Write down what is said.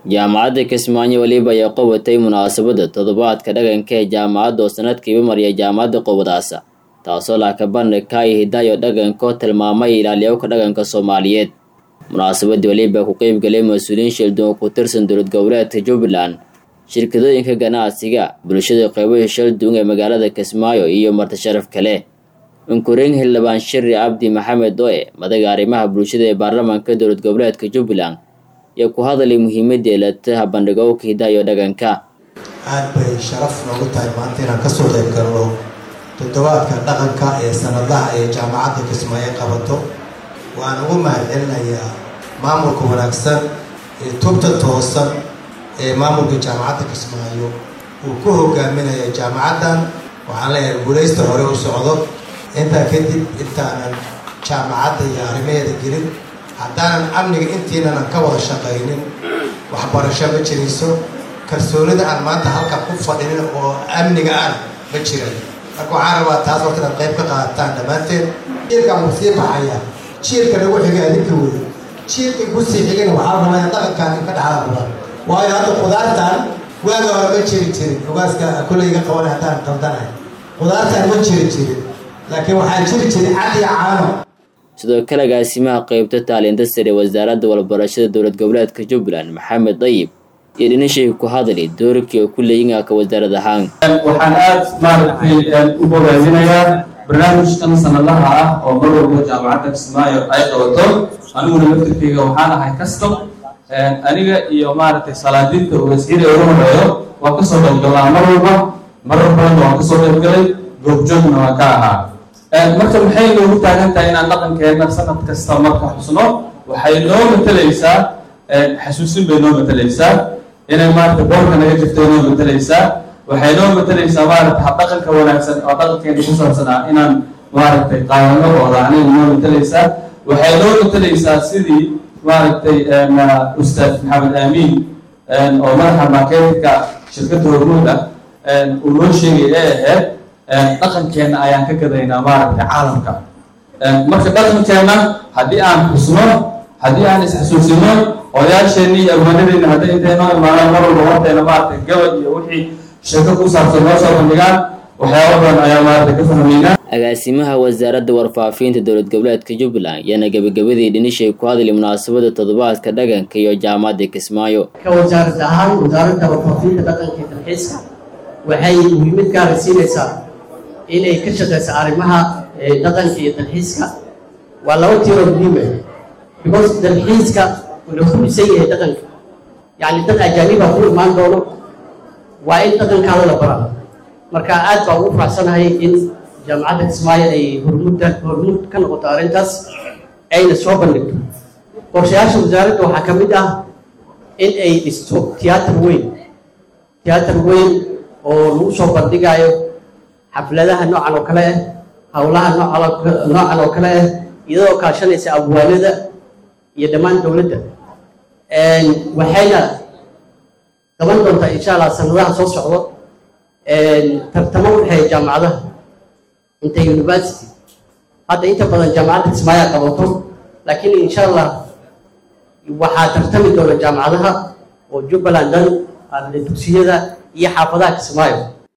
jaamacadda kismaayo weliba ayaa qabatay munaasabadda toddobaadka dhaqanka ee jaamacadda oo sanadkiiba mariya jaamacadda qobadaasa taasoo laakabandhigka iyo hidaayo dhaqanka oo tilmaamay ilaaliyowka dhaqanka soomaaliyeed munaasabadii weliba ku qeybgalay mas-uuliyiin shildun oo ku tirsan dowlad goboleedka jubbaland shirkadooyinka ganacsiga bulshada qeybaha shalduun ee magaalada kismaayo iyo marti sharaf kale unkureen xildhibaan shiri cabdi maxamed oe madaga arrimaha bulshada ee baarlamaanka dowlad goboleedka jubbaland iyo ku hadalay muhiimadda eelataha bandhigowka hidaayo dhaqanka aad bay sharaf noogu tahay maanta inaan kasoo qayb galno toddobaadka dhaqanka ee sanadaha ee jaamacadda kismaayo qabato waan ugu mahadcelinayaa maamulka wanaagsan ee tubta toosan ee maamulka jaamacadda kismaayo uu ku hogaaminaya jaamacaddan waxaan leeyahay guulaysta hore u socdo intaa kadib intaanan jaamacadda iyo arrimaheeda gelin haddaanan amniga intiinanan ka wada shaqaynin waxbarasho ma jirayso kalsoonida aan maanta halka ku fadhinin oo amniga ah ma jiran marka waxaan rabaa taas horta inaad qayb ka qaadataan dhammaanteed jiilkan wuu sii baxaya jiilka lagu xigay adinka wey jiilka kusii xigana waxaa rabaa in dhaqankaan in ka dhaxla badan waayo hadda qudaartan waaga hore ma jiri jirin ogaaska kulleyga qabanay haddaan qaldanahay qudaartan ma jiri jirin laakiin waxaa jiri jiray cad iyo caano sidoo kale agaasimaha qeybta taalinta sare wasaaradda walbarashada dowlad goboleedka jubbaland maxamed dayib iyo dhinashii ku hadlay doorkii oo ku leeyinaka wasaarad ahaan waxaan aad maaragtay u bogaadinayaa barnaamijkan sanadaha ah oo mar walba jaamacadda kismaayo ay qabato aniguna laftirkeyga waxaan ahay custom aniga iyo maaragtay salaadiinta wasiiri ugu horeeyo waan kasoo qaybgalnaa mar walba marar badanna waan kasoo qaybgalay goobjoogna waan ka ahaa marka maxay noogu taagan tahay inaan dhaqankeenna sanad kasta marka xusno waxay noo matalaysaa xasuusin bay noo matalaysaa inay maaragtay boorka naga jirto noo matalaysaa waxay noo matalaysaa maaragtay habdhaqanka wanaagsan oo dhaqankeena ku saabsanaa inaan maaragtay qaadano oo raacnay noo matalaysaa waxay noo matalaysaa sidii maaragtay ustaad maxamed aamiin oo madaxa marketka shirkadda hormuud ah uu noo sheegay ee ahayd dhaqankeenna ayaan ka gadaynaa maaragtay caalamka marka dhaqankeenna haddii aan xusno haddii aan isxasuusino odayaasheenni iyo abwaanadeenna hadday intay noo imaadaan mar walba horteena maaragtay gabad iyo wixii sheeko ku saabsan noo soo bandhigaan waxyaaba badan ayaa maaragtay ka fahmaynaa agaasimaha wasaaradda warfaafinta dowlad goboleedka jubbaland ayaana gebagabadii dhinishay ku hadlay munaasabadda toddobaadka dhaqanka iyo jaamacadda kismaayo ka wasaarad ahaan wasaaradda warfaafinta dhaqanka iyo dalxiiska waxay muhiimad gaara siinaysaa inay ka shaqeyso arrimaha dhaqanka iyo dalxiiska waa laba tiiroo muhiim ah because dalxiiska wuxuu ku dhisan yahay dhaqanka yacni dad ajaaniba ku imaan doono waa in dhaqankaada la baraa marka aad baa ugu faraxsanahay in jaamacadda kismaayo ay hormuudda hormuud ka noqoto arrintaas ayna soo bandhigto qorshayaasha wasaaradda waxaa ka mid ah in ay dhisto tiyaatar weyn tiyaatar weyn oo lagu soo bandhigayo xafladaha noocan oo kale ah howlaha noocan oo kale ah iyadoo kaashanaysa abwaanada iyo dhammaan dowladda waxayna qaban doontaa insha allah sanadaha soo socdo tartamo u dhexeeya jaamacadaha inta university hadda inta badan jaamacadda kismaayaa qabato laakiin insha allah waxaa tartami doona jaamacadaha oo jubbaland dhan dugsiyada iyo xaafadaha kismaayo